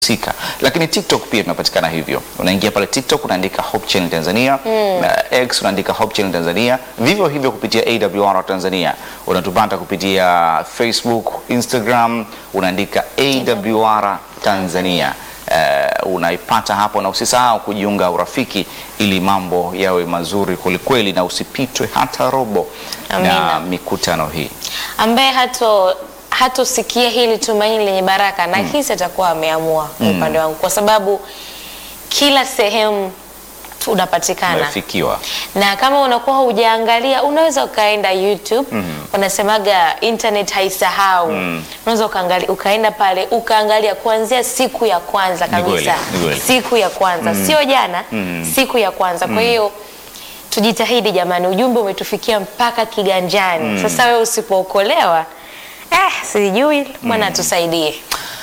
husika. Lakini TikTok pia tunapatikana hivyo, unaingia pale TikTok unaandika Hope Channel Tanzania na X unaandika Hope Channel Tanzania, vivyo hivyo kupitia AWR Tanzania unatupata kupitia Facebook, Instagram unaandika AWR Tanzania. Uh, unaipata hapo na usisahau kujiunga urafiki ili mambo yawe mazuri kwelikweli, na usipitwe hata robo na Amina. mikutano hii. ambaye hato hatosikia hili tumaini lenye baraka na hisi atakuwa ameamua kwa upande wangu, kwa sababu kila sehemu unapatikana Umefikiwa. na kama unakuwa hujaangalia unaweza ukaenda YouTube. Wanasemaga internet haisahau. Unaweza ukaangalia, ukaenda pale ukaangalia kuanzia siku ya kwanza Ni kweli, kabisa, ni kweli. siku ya kwanza sio jana, siku ya kwanza. Kwa hiyo tujitahidi jamani, ujumbe umetufikia mpaka kiganjani. Sasa wewe usipookolewa, eh, sijui Bwana atusaidie.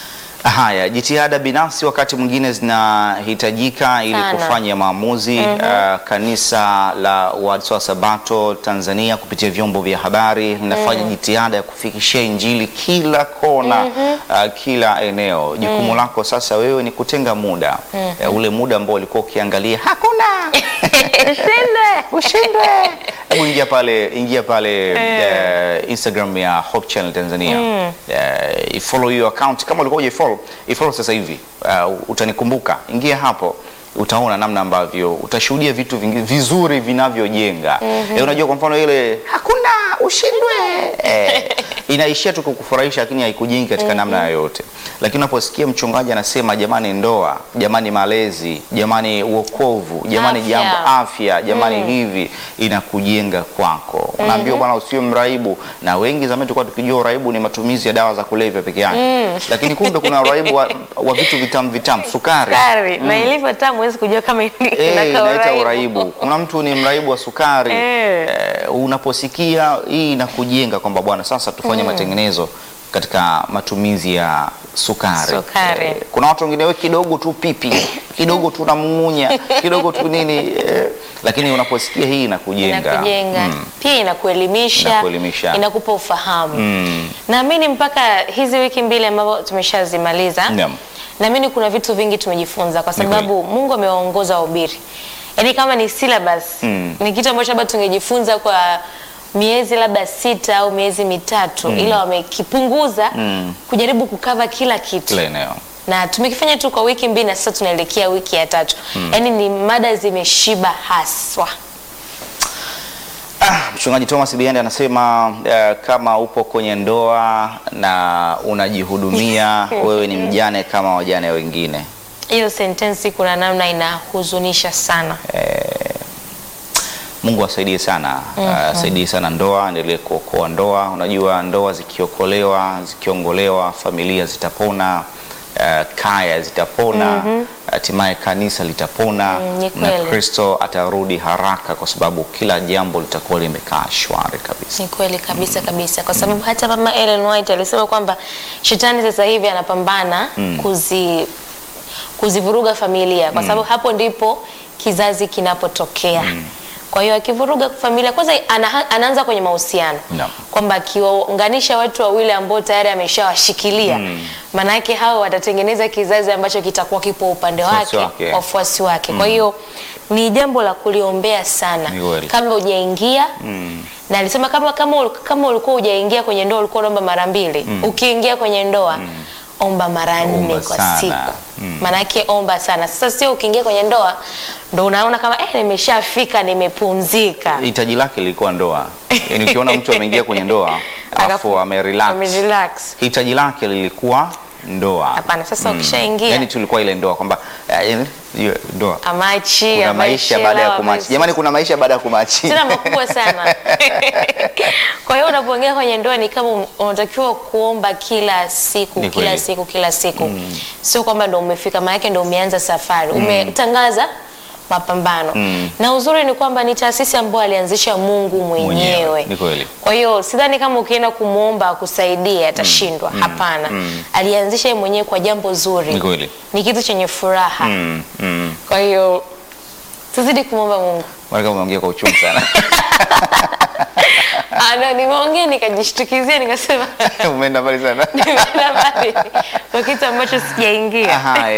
Haya, jitihada binafsi wakati mwingine zinahitajika ili Sana. kufanya maamuzi. Uh, kanisa la Waadventista wa Sabato Tanzania kupitia vyombo vya habari linafanya jitihada ya kufikishia Injili kila kona, uh, kila eneo. Jukumu lako sasa wewe ni kutenga muda uh, ule muda ambao ulikuwa ukiangalia hakuna Ushinde. ushindwe. Hebu ingia pale, ingia pale eh, Instagram ya Hope Channel Tanzania eh, ifollow hiyo account kama ulikuwa hujaifollow, ifollow sasa hivi. Uh, utanikumbuka, ingia hapo utaona namna ambavyo utashuhudia vitu vingi, vizuri vinavyojenga. Eh, unajua kwa mfano ile hakuna ushindwe eh, inaishia tu kukufurahisha, lakini haikujengi katika namna yoyote. Lakini unaposikia mchungaji anasema jamani, ndoa, jamani, malezi, jamani, uokovu, jamani, Afya. jambo afya, jamani, hivi inakujenga kwako. Unaambiwa bwana, usiwe mraibu, na wengi zamani tulikuwa tukijua uraibu ni matumizi ya dawa za kulevya peke yake, lakini kumbe kuna uraibu wa, wa vitu vitamu vitamu, sukari Sukari na ilivyo tamu huwezi kujua kama ini- Eh, inakaa inaita uraibu. uraibu. Kuna mtu ni mraibu wa sukari Eh. Eh, unaposikia hii inakujenga kwamba bwana, sasa tufanye matengenezo katika matumizi ya sukari. Sukari. Eh, kuna watu wengine we kidogo tu pipi kidogo tu namung'unya kidogo tu nini eh, lakini unaposikia hii inakujenga inakujenga Mm. pia inakuelimisha, Inakuelimisha. inakupa ufahamu. Mm. Naamini mpaka hizi wiki mbili ambavyo tumeshazimaliza, Naam. naamini kuna vitu vingi tumejifunza, kwa Ni kweli. sababu Mungu amewaongoza wahubiri, yaani kama ni syllabus Mm. ni kitu ambacho labda tungejifunza kwa miezi labda sita au miezi mitatu, ila wamekipunguza Mm. kujaribu kukava kila kitu kila eneo na tumekifanya tu kwa wiki mbili na sasa tunaelekea wiki ya tatu. Yaani ni mada zimeshiba haswa. Ah, Mchungaji Thomas Biende anasema eh, kama upo kwenye ndoa na unajihudumia wewe ni mjane kama wajane wengine. Hiyo sentensi kuna namna inahuzunisha sana. Mungu asaidie sana, asaidie sana ndoa, endelee kuokoa ndoa. Unajua ndoa zikiokolewa, zikiongolewa, familia zitapona, eh, kaya zitapona, hatimaye kanisa litapona Mm, ni na kweli. Kristo atarudi haraka, kwa sababu kila jambo litakuwa limekaa shwari kabisa. Ni kweli kabisa kabisa, kwa sababu hata mama Ellen White alisema kwamba shetani sasa hivi anapambana kuzi kuzivuruga familia, kwa sababu hapo ndipo kizazi kinapotokea. Kwa hiyo akivuruga familia, kwanza ana, anaanza kwenye mahusiano Naam. kwamba akiwaunganisha watu wawili ambao tayari ameshawashikilia maana yake hao watatengeneza kizazi ambacho kitakuwa kipo upande Wafuasi wake, wake. wafuasi wake. Kwa hiyo ni jambo la kuliombea sana Ni kweli. kabla hujaingia na alisema kama kama ul- kama ulikuwa hujaingia kwenye ndoa ulikuwa unaomba mara mbili ukiingia kwenye ndoa omba mara nne Omba kwa sana. siku maanake omba sana sasa sio ukiingia kwenye ndoa ndo unaona kama eh, nimeshafika nimepumzika Hitaji lake lilikuwa ndoa. Yaani ukiona mtu ameingia kwenye ndoa alafu Akafu- amerelax, amerelax. hitaji lake lilikuwa ndoa. hapana sasa ukishaingia Yaani tulikuwa ile ndoa kwamba eh, yaani, hiyo ndoa amachi kuna maisha baada ya lawa, kumachi. maisha- Jamani, kuna maisha baada ya kumachi. tena makubwa sana. Kwa hiyo unapoingia kwenye ndoa ni kama un- unatakiwa kuomba kila siku Ni kila kweli. siku kila siku, sio kwamba ndo umefika, maana yake ndo umeanza safari, umetangaza mapambano. Na uzuri ni kwamba ni taasisi ambayo alianzisha Mungu mwenyewe. Ni kweli. Kwa hiyo sidhani kama ukienda kumwomba akusaidie atashindwa. Hapana, alianzisha yeye mwenyewe kwa jambo zuri, Ni kweli. ni kitu chenye furaha. Mm, mm. Kwa hiyo tuzidi kumwomba Mungu. Maana umeongea kwa uchungu sana. Ah, no, nimeongea nikajishtukizia nikasema Umeenda mbali sana. nimeenda mbali kwa kitu ambacho sijaingia. Aha,